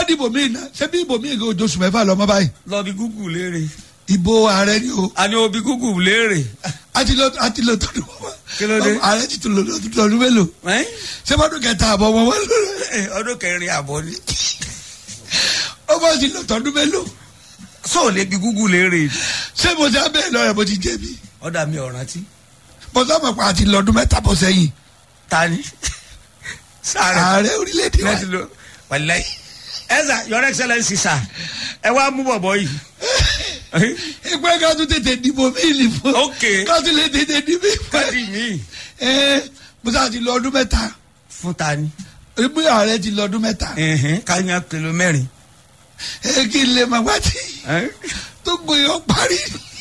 dìbò míì náà ṣé bí ìbò míì kò oṣù mẹ́fà lọ́mọ báyìí lọ bí gúgù léèrè ìbò ààrẹ ni o àní o bí gúgù léèrè. àti lọ àti lọ tọdún wọn. Kí ló dé? ààrẹ ti tún lọ lọ ọdún mélòó ẹ́? ṣé bọ́dún kẹta àbọ̀ wọn wọn lọ Ẹ, ọdún kẹrin àbọ̀ ni. ó bọ́ sí lọ tọdún mélòó sọ lè bí gúgù léèrè. ṣé mo ṣe abẹ́ lọ rẹ̀ mo ti jẹ̀bi ọ̀dà mi ò rántí. mo sábà pa àti lọ́dún mẹ́ta bọ̀ sẹ́yìn ta ni. sáré. ààrẹ orílẹ̀-èdè wa láti lọ wàláyé. ẹ sà your excellence sà ẹ wá mú bọ̀bọ̀ yìí. ìpẹ́ ká tún tètè dìbò mí ìlì fún Ok. ká tún lè tètè dìbò káàdì ìpẹ́ mi ẹ mo sábà ti lọ ọdún mẹ́ta fún ta ni. ìpè ààrẹ ti lọ ọdún mẹ́ta Ẹ̀hẹ́n, ká yan kìló mẹ́rin. ẹ kí n lè máa gbá tí Ẹ́? tó gbóyè parí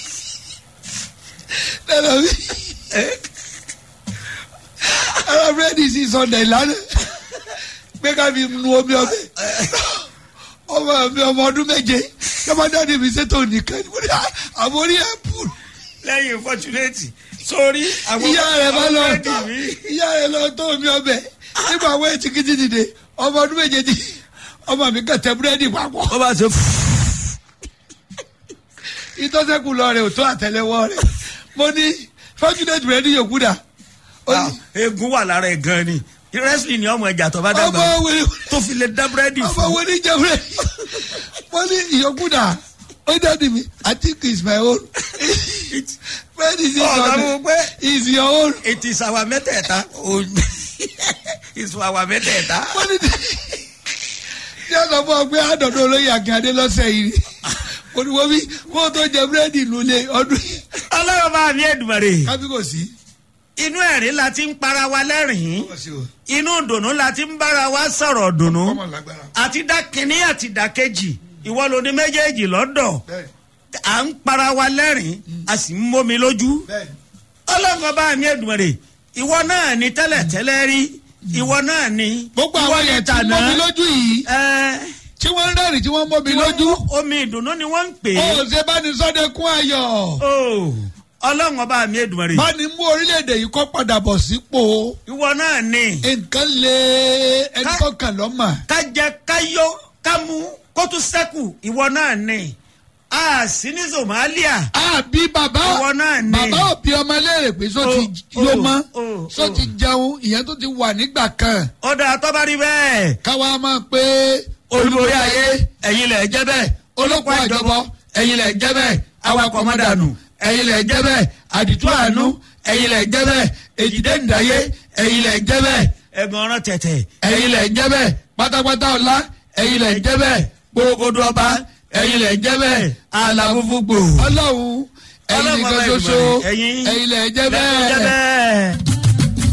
lẹ́nu mi ara búrẹ́dì sí sọ̀dẹ̀ ìlànà pé ká fi nu omi ọbẹ̀ ọmọ mi ọmọ ọdún méje lọ́mọdé mi ṣètò nìkan ni mo ní àmórí ẹ̀ bù lẹ́yìn fọ́túnẹ́tì sórí àwọn ìyá rẹ̀ bá lọ búrẹ́dì tọ́ mi. ìyá rẹ̀ lọ tó omi ọbẹ̀ nígbà àwọn ètí kìtì dìde ọmọ ọdún méje ti ọmọ mi kàn tẹ búrẹ́dì papọ̀ ó bá ṣe ìtọ́sẹ́kù lọ rẹ̀ ò tó àtẹlẹwọ́ rẹ̀ mo ní fọ́túnẹ̀tì búrẹ́dì yòókù dà ó ní egun wà lára ẹ̀ gan ni wrestling ni ọmọ ẹja tó bá dàgbà ọmọ wẹrẹ tó fi lè dá búrẹ́dì ọmọ fún. wẹrẹ jẹ búrẹ́dì mo ní ìyókù dà ó dẹ́ni mi I think it's my own búrẹ́dì sí ọ̀gá mo sọ̀dẹ̀ pé is your own it is our mẹ́tẹ̀ẹ̀ta O- it's our mẹ́tẹ̀ẹ̀ta. mo ní tí a sọ fún ọ pé àdọ̀dọ̀ olóyè akínyàdé lọ́sẹ̀ yìí mo ní wọ́n bí wọ́n tó jẹ búrẹ́dì lulẹ̀ ọdún yìí ọlọ́run bá mi ẹ̀dùnmọ̀rẹ́ kábí kò sí. inú ẹ̀rín la ti ń para wa lẹ́rìn-ín inú dùnú la ti ń bára wa sọ̀rọ̀ dùnú ọmọ lágbára àti dákínní àti dákejì ìwọ ló ní méjèèjì lọ́dọ̀ bẹ́ẹ̀ à ń para wa lẹ́rìn-ín a sì ń mómi lójú bẹ́ẹ̀ ọlọ́run bá mi ẹ̀dùnmọ̀rẹ́ ìwọ náà ní tẹ́lẹ̀tẹ́lẹ̀ rí ìwọ náà ní gbogbo ìwọ àwọn ní yẹn tí tàná. wọ́n mọ́ mi lójú yìí Ẹ́, tí wọ́n ń rẹ́rìn tí wọ́n mọ́ mi tí wọ́n lójú mú omi ìdùnnú ni wọ́n ń pè ó é ṣe bá ní sọ́dẹ̀kún ayọ̀ Oh, ọlọ́run ọba mi ẹ̀dùnmọ̀rẹ́ bá ní mú orílẹ̀-èdè yìí kọ́ padà bọ̀ sípò ìwọ náà ní nǹkan lé ẹni Ká- tó kàn lọ́mà ká jẹ ká yó ká mú kó tún sẹ́kù ìwọ náà ní a sí ní Somalia àbí bàbá Ìwọ náà ni. bàbá òbí ọmọ léèrè pé sọ ti Oh, yó oh, mọ́ oh, sọ ti jẹun ìyẹn tó ti wà nígbà kan ọ̀dà àtọ́bárí bẹ́ẹ̀ káwa máa pé olùborí ayé ẹ̀yin lẹ̀ jẹ́ bẹ́ẹ̀ olóko àjọbọ ẹ̀yin lẹ̀ jẹ́ bẹ́ẹ̀ awakọ̀ mọ́dànù ẹ̀yin lẹ̀ jẹ́ bẹ́ẹ̀ àdìtú àánú ẹ̀yin lẹ̀ jẹ́ bẹ́ẹ̀ èjìdé ǹdáyé ẹ̀yin lẹ̀ jẹ́ bẹ́ẹ̀ ẹ̀gbọ́n ọ̀rọ̀ tẹ̀tẹ̀ ẹ̀yin lẹ̀ jẹ́ bẹ́ẹ̀ pátápátá ọ̀la ẹ̀yin lẹ̀ jẹ́ bẹ́ẹ̀ gbogbo ọba ẹ̀yin lẹ̀ jẹ́ bẹ́ẹ̀ àlàfúnfún gbò ọlọ́run ẹ̀yin Ọlọ́run nìkan ọba ṣoṣo Èdùmàrè, ẹ̀yin ẹ̀yin lẹ̀ jẹ́ lẹ̀ jẹ́ bẹ́ẹ̀. bẹ́ẹ̀.